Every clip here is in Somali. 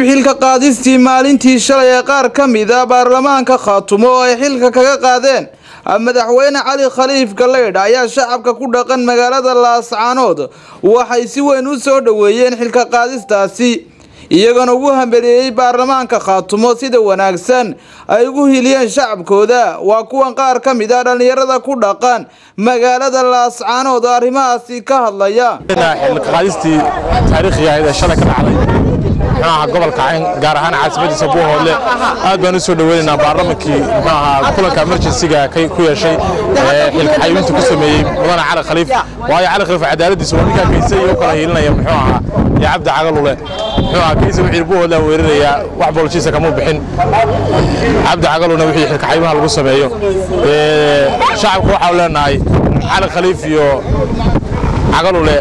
xilka qaadistii maalintii shalay ee qaar ka mida baarlamaanka khaatumo oo ay xilka kaga qaadeen madaxweyne cali khaliif galeydh ayaa shacabka ku dhaqan magaalada laascaanood waxay si weyn u soo dhoweeyeen xilka qaadistaasi iyagana ugu hambeleeyey baarlamaanka khaatumo sida wanaagsan ay ugu hiliyeen shacabkooda waa kuwan qaar ka mid a dhallinyarada ku dhaqan magaalada laascaanood oo arrimahaasi ka hadlaya xilqaadistii taariikhiga ahayd ee shalay ka dhacday muxuu ahaa gobolka cayn gaar ahaan caasimadiisa buuhoodle aad baan u soo dhoweynaynaa baarlamankii muxuu ahaa kulanka emergensiga ku yeeshay ee xilka xayuunta ku sameeyey mudane cali khaliif waayo cali khaliif cadaaladiisa waa ninkaa kayse iyo u kala hiilinaya muxuu ahaa iyo cabdi cagalule muxuu ahaa kayse wixii buuhoodle weerarayaa wax boolshiisa kamuu bixin cabdi cagaluna wixii xilka xayuumaha lagu sameeyo shacabka waxaanu leenahay cali khaliif iyo cagalule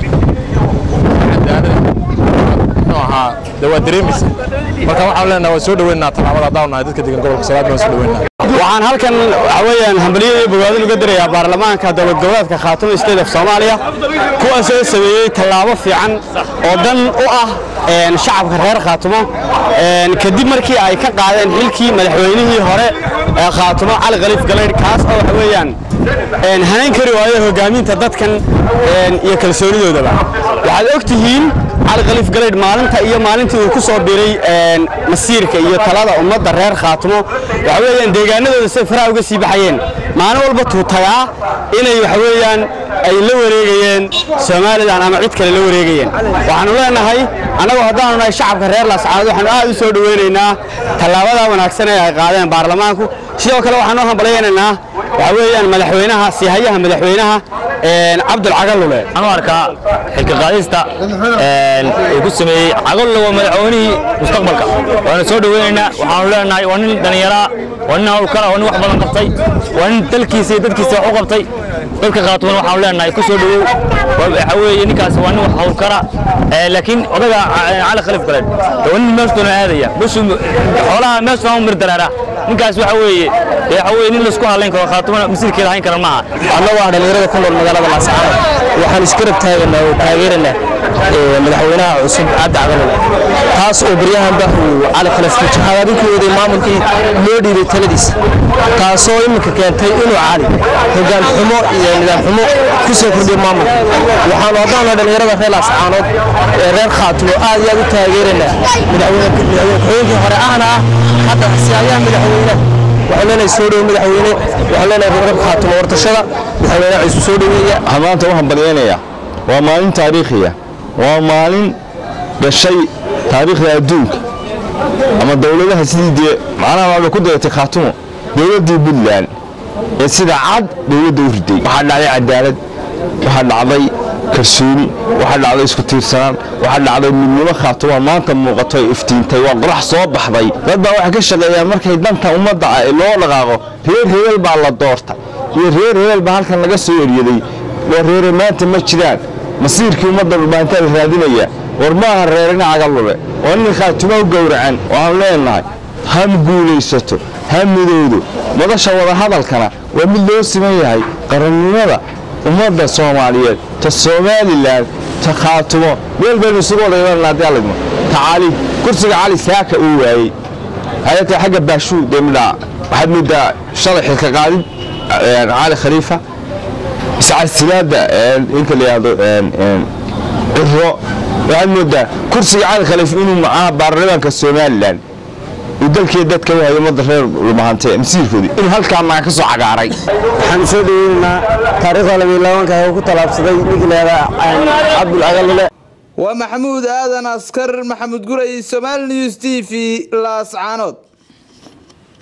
ahaa de waa dareemaysa marka waxaan leenahay waan soo dhaweynaynaa tallaabada haddaan nahay dadka degan gobolka salaad baan soo dhaweynaa waxaan halkan waxa weeyaan hambaliyada iyo bogaadin uga dirayaa baarlamaanka dowlad goboleedka khaatumo state of soomaaliya kuwaasoo sameeyey tallaabo fiican oo dan u ah shacabka reer khaatumo kadib markii ay ka qaadeen xilkii madaxweynihii hore ee khaatumo cali khaliif galeydh kaas oo waxa weeyaan hanayn kari waayo hogaaminta dadkan iyo kalsoonidoodaba waxaad og tihiin cali khaliif galeydh maalinta iyo maalintii uu ku soo biray masiirka iyo talada ummadda reer khaatumo waxa weeyaan deegaanadooda say faraha uga sii baxayeen maalin walba tuutagaa inay waxa weeyaan ay la wareegayeen somalilan ama cid kale la wareegayeen waxaanu leenahay annagoo haddaanu nahay shacabka reer laascaanood waxaanu aad u soo dhoweynaynaa tallaabada wanaagsan ee ay qaadeen baarlamaanku sidoo kale waxaanu hambalyaynaynaa waxa weeyaan madaxweynaha siihayaha madaxweynaha cabdul cagalule waxaan u arkaa xilka qaadista uu ku sameeyey cagalule waa madaxweynihii mustaqbalka waana soo dhoweynaynaa waxaanu leenahay waa nin dhallinyaraa waa nin hawlkara waa nin wax badan qabtay waa nin dalkiisa iyo dadkiisa wax u qabtay dadka khaatuman waxaanu leenahay ku soo dhowow waxa weeye ninkaas waa nin wax hawlkara laakiin odaga cali khaliif galeed waa nin meeshtoona aadaya bushu xoolaha meeshtoona u mirdaraara ninkaas waxa weeye waxa weeye nin laisku halayn karo khaatumana masiirkeeda hayn kara maaha annagu ah dhallinyarada ku nool magaalada laascaanood waxaan iskarab taaganaa oo taageeranaa madaxweynaha cusub cabdi cagalule taas oo baryahanba uu cali khaliif jahaadadinku waday maamulkii loo dhiibay taladiisa taasoo iminka keentay inuu cali hogaan xumo iyo nidaam xumo ku soo kordhiyo maamulka waxaanu haddaana dhallinyarada reer laascaanood ee reer khaatumo aad iyo aad u taageeranaa madaxweynkii hore ahna ah hadda siyaayaha madaxweynaha waxaan leenahay soo dhow madaxweyne waxaan leenahay reer khaatumo wartashada madaxweynaha ciisu soo dhoweeya waxaan maanta u hambalyaynayaa waa maalin taariikhiya waa maalin gashay taariikhda adduunka ama dowladaha sidii dee macnaha waaba ku daratay khaatumo dowladdii puntland ee sida cad dowladda u riday waxaa dhacday cadaalad waxaa dhacday kalsooni waxaa dhacday isku tiirsanaan waxaa dhacday midnimo khaatuma maanta muuqato ay iftiintay waa qorax soo baxday dad baa waxay ka shaqeeyaan markay danta ummadda ah loo dhaqaaqo reer hebel baa la doorta iyo reer hebel baa halkan laga soo eryaday waa reere maanta ma jiraan masiirkii ummadda dhulbaantaa la raadinaya war maaha reerina cagalule waa nin khaatuma u gowracan waxaanu leenahay ha guulaysato ha midowdo madasha wadahadalkana waa mid loo siman yahay qarannimada ummadda soomaaliyeed ta somalilan ta khaatumo meel baynu isugu wada imanana haddii alidmo ta cali kursiga cali saaka uu waayey hayatee xagga baashuu dee midhaa waxaad moodaa shalay xilka qaadid cali khaliifa iscasilaadda inka la yidhahdo ciro waxaad moodaa kursiga cali khaliif inuu macaa baarlamaanka somalilan uu dalkii dadka u hayo ummadda reer lumahante masiirkoodii inuu halkaa maga ka soo cagaaray waxaan soo dhoweynaynaa taariikhda labiilaabanka uu ku talaabsaday ninkii leedaa cabdul cagalule waa maxamuud aadan askar maxamuud guray somaali news t v laascaanood